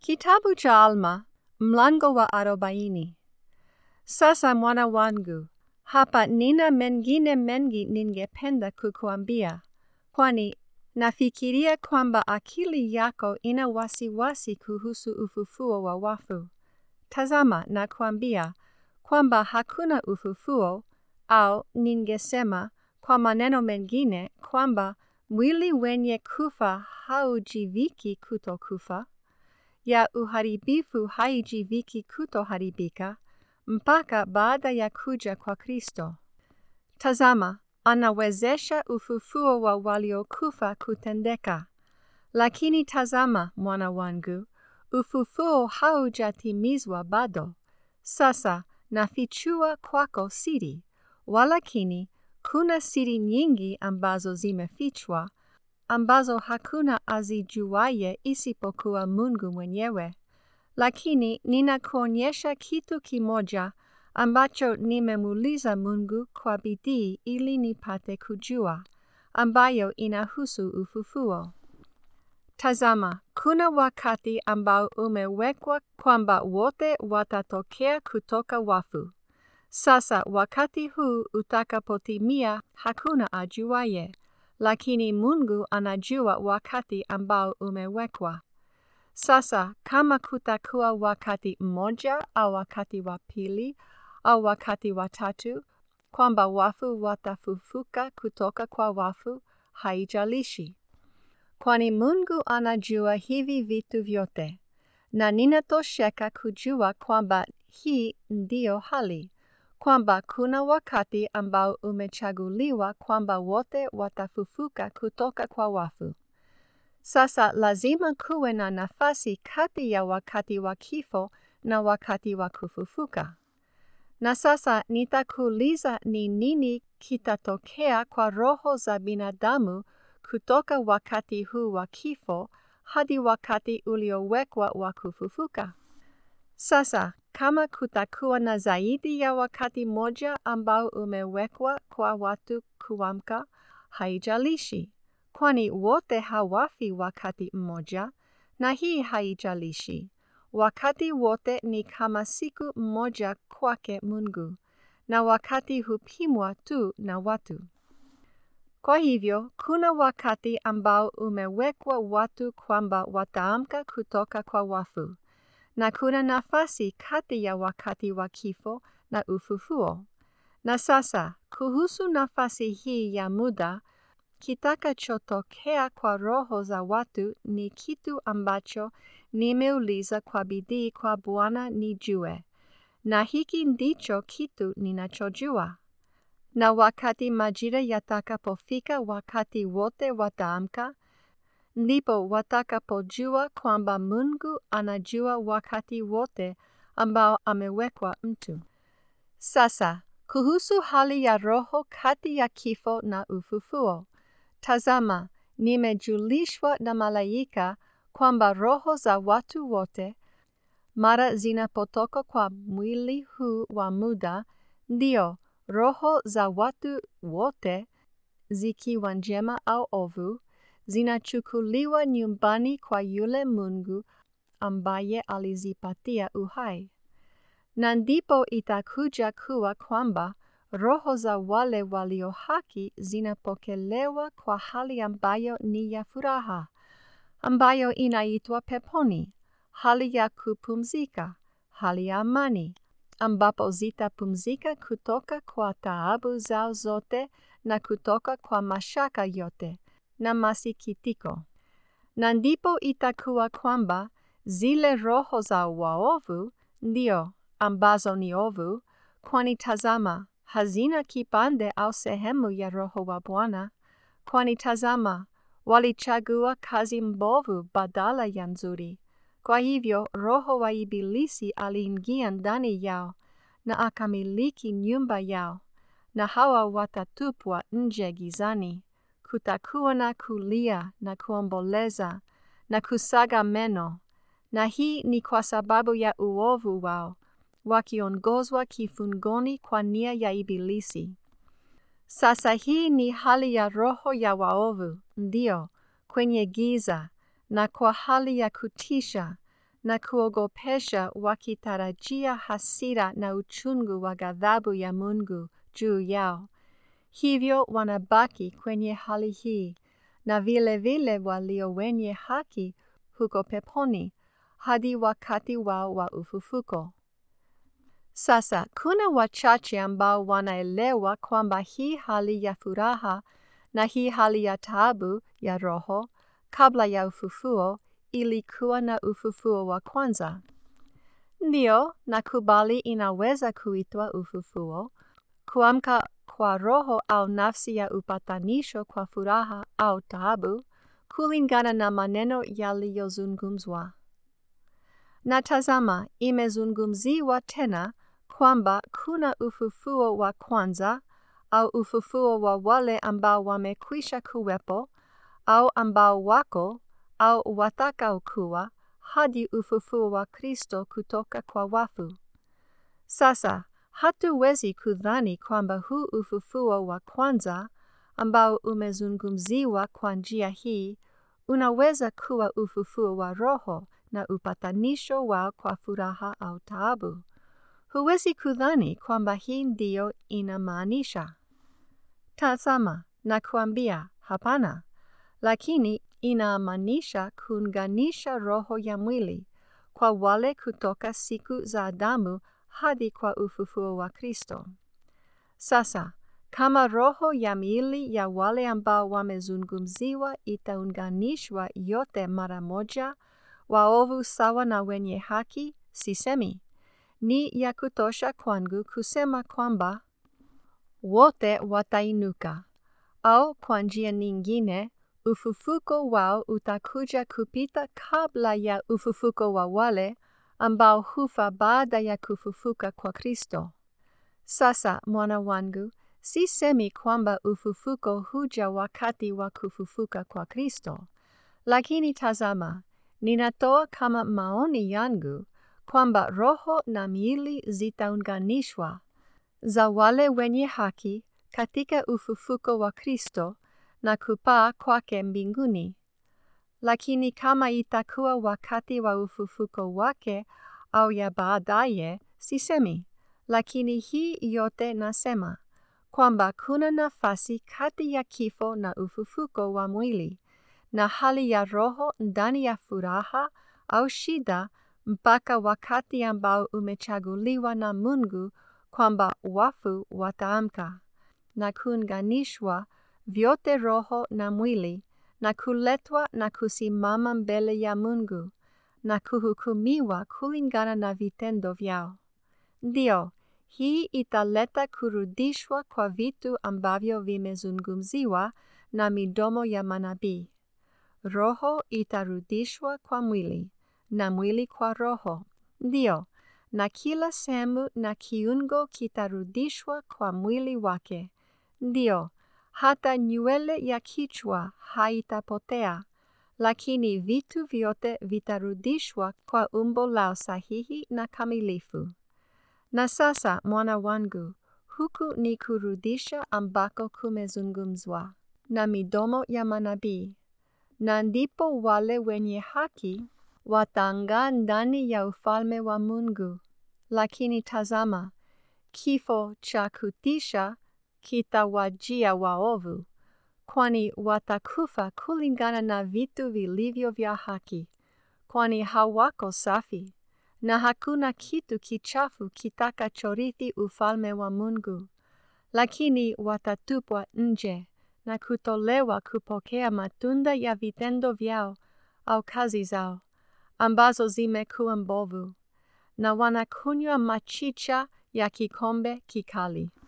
Kitabu cha Alma, mlango wa arobaini. Sasa mwana wangu, hapa nina mengine mengi ningependa kukuambia, kwani nafikiria kwamba akili yako ina wasiwasi kuhusu ufufuo wa wafu. Tazama nakuambia kwamba hakuna ufufuo, au ningesema kwa maneno mengine kwamba mwili wenye kufa haujiviki kutokufa ya uharibifu haijiviki kutoharibika mpaka baada ya kuja kwa Kristo. Tazama, anawezesha ufufuo wa waliokufa kutendeka. Lakini tazama, mwana wangu, ufufuo haujatimizwa bado. Sasa nafichua kwako siri, walakini kuna siri nyingi ambazo zimefichwa ambazo hakuna azijuaye isipokuwa Mungu mwenyewe. Lakini ninakuonyesha kitu kimoja ambacho nimemuuliza Mungu kwa bidii ili nipate kujua, ambayo inahusu ufufuo. Tazama, kuna wakati ambao umewekwa kwamba wote watatokea kutoka wafu. Sasa wakati huu utakapotimia hakuna ajuaye, lakini Mungu anajua wakati ambao umewekwa. Sasa kama kutakuwa wakati mmoja au wakati wa pili au wakati wa tatu, kwamba wafu watafufuka kutoka kwa wafu, haijalishi. Kwani Mungu anajua hivi vitu vyote, na ninatosheka kujua kwamba hii ndiyo hali kwamba kuna wakati ambao umechaguliwa kwamba wote watafufuka kutoka kwa wafu. Sasa lazima kuwe na nafasi kati ya wakati wa kifo na wakati wa kufufuka. Na sasa nitakuuliza ni nini kitatokea kwa roho za binadamu kutoka wakati huu wa kifo hadi wakati uliowekwa wa kufufuka. Sasa kama kutakuwa na zaidi ya wakati moja ambao umewekwa kwa watu kuamka, haijalishi, kwani wote hawafi wakati mmoja, na hii haijalishi. Wakati wote ni kama siku mmoja kwake Mungu, na wakati hupimwa tu na watu. Kwa hivyo, kuna wakati ambao umewekwa watu kwamba wataamka kutoka kwa wafu na kuna nafasi kati ya wakati wa kifo na ufufuo. Na sasa, kuhusu nafasi hii ya muda, kitakachotokea kwa roho za watu ni kitu ambacho nimeuliza kwa bidii kwa Bwana nijue, na hiki ndicho kitu ninachojua. Na wakati majira yatakapofika, wakati wote wataamka, ndipo watakapojua kwamba Mungu anajua wakati wote ambao amewekwa mtu. Sasa, kuhusu hali ya roho kati ya kifo na ufufuo, tazama, nimejulishwa na malaika kwamba roho za watu wote, mara zinapotoka kwa mwili huu wa muda, ndio roho za watu wote, zikiwa njema au ovu, zinachukuliwa nyumbani kwa yule Mungu ambaye alizipatia uhai. Na ndipo itakuja kuwa kwamba roho za wale walio haki zinapokelewa kwa hali ambayo ni ya furaha, ambayo inaitwa peponi, hali ya kupumzika, hali ya amani, ambapo zitapumzika kutoka kwa taabu zao zote na kutoka kwa mashaka yote na masikitiko. Na ndipo itakuwa kwamba zile roho za waovu ndio ambazo ni ovu, kwani tazama, hazina kipande au sehemu ya Roho wa Bwana, kwani tazama, walichagua kazi mbovu badala ya nzuri. Kwa hivyo roho wa Ibilisi aliingia ndani yao na akamiliki nyumba yao, na hawa watatupwa nje gizani kutakuwa na kulia na kuomboleza na kusaga meno, na hii ni kwa sababu ya uovu wao, wakiongozwa kifungoni kwa nia ya Ibilisi. Sasa hii ni hali ya roho ya waovu, ndio, kwenye giza, na kwa hali ya kutisha, na kuogopesha wakitarajia hasira na uchungu wa ghadhabu ya Mungu juu yao. Hivyo wanabaki kwenye hali hii, na vile vile walio wenye haki huko peponi hadi wakati wao wa ufufuko. Sasa kuna wachache ambao wanaelewa kwamba hii hali ya furaha na hii hali ya taabu ya roho kabla ya ufufuo ilikuwa na ufufuo wa kwanza. Ndio, nakubali inaweza kuitwa ufufuo, kuamka kwa roho au nafsi ya upatanisho kwa furaha au taabu, kulingana na maneno yaliyozungumzwa. Na tazama, imezungumziwa tena kwamba kuna ufufuo wa kwanza au ufufuo wa wale ambao wamekwisha kuwepo au ambao wako au watakaokuwa hadi ufufuo wa Kristo kutoka kwa wafu. Sasa hatuwezi kudhani kwamba huu ufufuo wa kwanza ambao umezungumziwa kwa njia hii unaweza kuwa ufufuo wa roho na upatanisho wao kwa furaha au taabu. Huwezi kudhani kwamba hii ndiyo inamaanisha. Tazama, nakuambia hapana, lakini inamaanisha kuunganisha roho ya mwili kwa wale kutoka siku za Adamu hadi kwa ufufuo wa Kristo. Sasa, kama roho ya miili ya wale ambao wamezungumziwa itaunganishwa yote mara moja, waovu sawa na wenye haki, sisemi. Ni ya kutosha kwangu kusema kwamba wote watainuka, au kwa njia nyingine ufufuko wao utakuja kupita kabla ya ufufuko wa wale ambao hufa baada ya kufufuka kwa Kristo. Sasa mwana wangu, sisemi kwamba ufufuko huja wakati wa kufufuka kwa Kristo, lakini tazama, ninatoa kama maoni yangu kwamba roho na miili zitaunganishwa za wale wenye haki katika ufufuko wa Kristo na kupaa kwake mbinguni. Lakini kama itakuwa wakati wa ufufuko wake au ya baadaye, sisemi. Lakini hii yote nasema kwamba kuna nafasi kati ya kifo na ufufuko wa mwili na hali ya roho ndani ya furaha au shida mpaka wakati ambao umechaguliwa na Mungu kwamba wafu wataamka na kuunganishwa vyote roho na mwili na kuletwa na kusimama mbele ya Mungu na kuhukumiwa kulingana na vitendo vyao. Ndio, hii italeta kurudishwa kwa vitu ambavyo vimezungumziwa na midomo ya manabii. Roho itarudishwa kwa mwili na mwili kwa roho. Ndio, na kila sehemu na kiungo kitarudishwa kwa mwili wake. Ndio, hata nywele ya kichwa haitapotea, lakini vitu vyote vitarudishwa kwa umbo lao sahihi na kamilifu. Na sasa, mwana wangu, huku ni kurudisha ambako kumezungumzwa na midomo ya manabii, na ndipo wale wenye haki wataangaa ndani ya ufalme wa Mungu. Lakini tazama, kifo cha kutisha kitawajia waovu, kwani watakufa kulingana na vitu vilivyo vya haki, kwani hawako safi, na hakuna kitu kichafu kitakachorithi ufalme wa Mungu. Lakini watatupwa nje na kutolewa kupokea matunda ya vitendo vyao au kazi zao ambazo zimekuwa mbovu, na wanakunywa machicha ya kikombe kikali.